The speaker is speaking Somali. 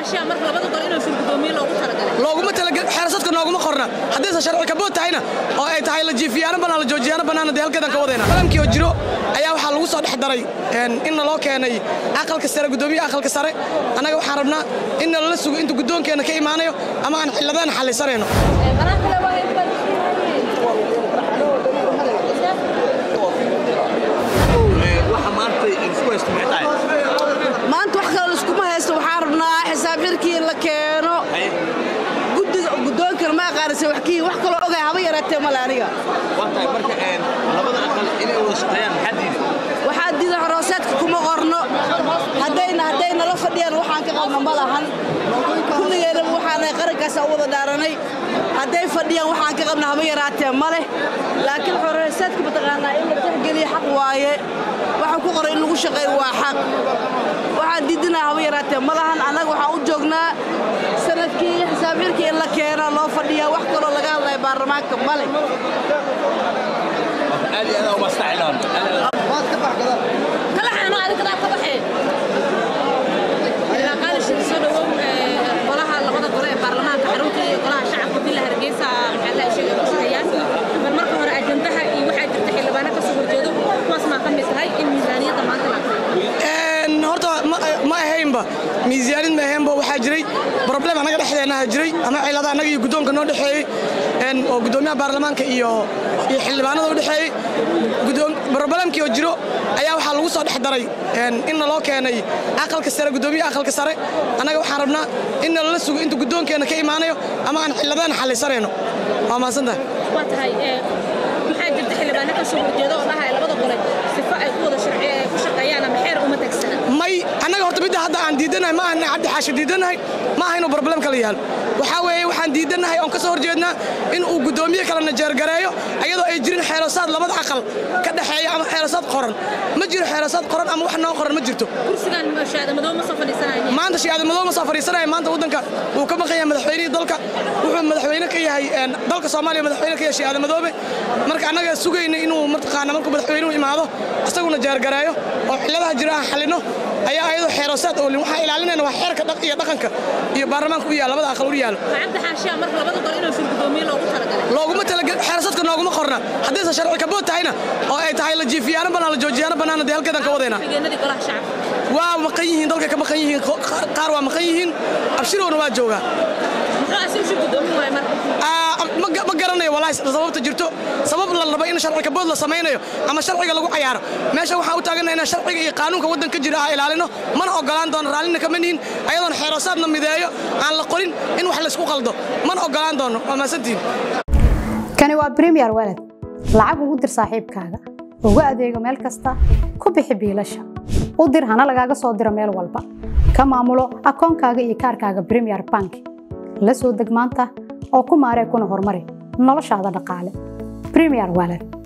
xaashiya marka labada gol inuu shir gudoomiye loogu talagalay looguma talagal xeerasadka nooguma qorna haddaysan sharci kabood tahayna oo ay tahay la jiifiyaano bannaan la joojiyaano bannaan dee halkeedan ka wadayna qalamkii oo jiro ayaa waxaa lagu soo dhex daray in naloo keenay aqalka sare gudoomiyaha aqalka sare annaga waxaan rabnaa in nalala sugo inta guddoonkeenna ka imaanayo ama aan xilladaan xallisanayno maanta wax kale laiskuma haysto waxaan rabnaa xisaab xirkii in la keeno guddiga guddoonkana ma aqaanise wax kii wax kaloo ogay haba yaraatee male aniga waxaa diida xorooseedka kuma qorno haddayna hadday nala fadhiyaan waxaan ka qabno ma lahan kulligeennaba waxaanahay qarankaasa u wada dhaaranay hadday fadhiyaan waxaan ka qabna haba yaraatee ma leh laakiin xorooseedka mataqaanaa in la tixgeliya xaq waaye waxaan ku qoray in lagu shaqeeyo waa xaq waxaan diidinaa haba yaraatee ma lahan annaga waxaan u joognaa sanadkii xisaab xirkii in la keena loo fadhiyaa wax kaloo laga hadlaya baarlamaanka ma leh kala xaano adiga daa ka baxee ilaa qaali shir soo dhawow golaha labada gole ee baarlamaanka xarunta iyo golaha shacabka villa hargeysa maxaa la sheegay ku shaqeeyaan bal marka hore ajandaha iyo waxaa jirta xildhibaano ka soo horjeedo kuwaas maa ka mid tahay in miisaaniyadda maanta la horta ma ahaynba miisaanid ma ahaynba waxaa jiray problem annaga dhexdeennaha jiray ama cilada annaga iyo guddoonka noo dhexeeyey oo guddoomiyaha baarlamaanka iyo iyo xildhibaanada u dhexeeyey problemkii oo jiro ayaa waxaa lagu soo dhex daray in naloo keenay aqalka sare guddoomiyaha aqalka sare annaga waxaan rabnaa in nalala sugo inta guddoonkeenna ka imaanayo ama aan xilladaan xallisanayno waa mahadsantahay waa tahay maxaa jirta xildhibaano ka soo horjeeda oo dhahaya labada gole sifo ay ku wada ku shaqeeyaan ama xeer uma tagsana may annaga horta midda hadda aan diidanahay ma ahna cabdi xaashi diidanahay ma aha inuu problem kala yaalo waxaa weeye waxaan diidanahay oon ka soo horjeednaa in uu guddoomiye kala najeergareeyo ayadoo ay jirin xeelosaad labada aqal ka dhexeeya ama xeelosaad qoran ma jiro xeelosaad qoran ama wax noo qoran ma jirto kursigan shaadamadow ma soo fadhiisanaya maanta shaadamadow ma soo fadhiisanaya maanta waddanka wuu ka maqan yahay madaxweynihii dalka wuxuu madaxweyne ka yahay dalka soomaaliya madaxweyne ka yahay shaadamadoobe marka annaga sugayna inuu mataqaana markuu madaxweynuhu imaado isaguna jeergareeyo oo cilladaha jira aan xallino ayaa ayadoo xeerosaad oolin waxaa ilaalinayna waa xeerka iyo dhaqanka iyo baarlamaanka u yaal labada aqal u yaalo cabdi xaashiya marka labada gol inuu shir gudoomiye loogu talagalay looguma talagal xeerasadka nooguma qorna haddaysan sharci kabood tahayna oo ay tahay la jiifiyaano bannaan la joojiyaano bannaan dee halkeedan ka wadayna xigeenadii golaha shacabka waa maqan yihiin dalka ka maqan yihiin qaar waa maqan yihiin abshirowna waa joogaa muxuu asigu shir gudoomin waaya marka ma garanayo walaahi sababta jirto sabab la rabo in sharci kabood la samaynayo ama sharciga lagu cayaaro meesha waxaan u taaganahay inaan sharciga iyo qaanuunka waddanka jira ah ilaalino mana ogolaan doono raallina kama nihin ayadoon xeeroosaadna mideeyo aan la qorin in wax laysku qaldo mana ogolaan doono waa maasantihin kani waa bremiyer walad lacag ugu dir saaxiibkaaga ugu adeego meel kasta ku bixi biilasha u dir hana lagaaga soo diro meel walba ka maamulo akoonkaaga iyo kaarkaaga bremiyer bank la soo deg maanta oo ku maaree kuna horumari noloshaada dhaqaale bremiyer walad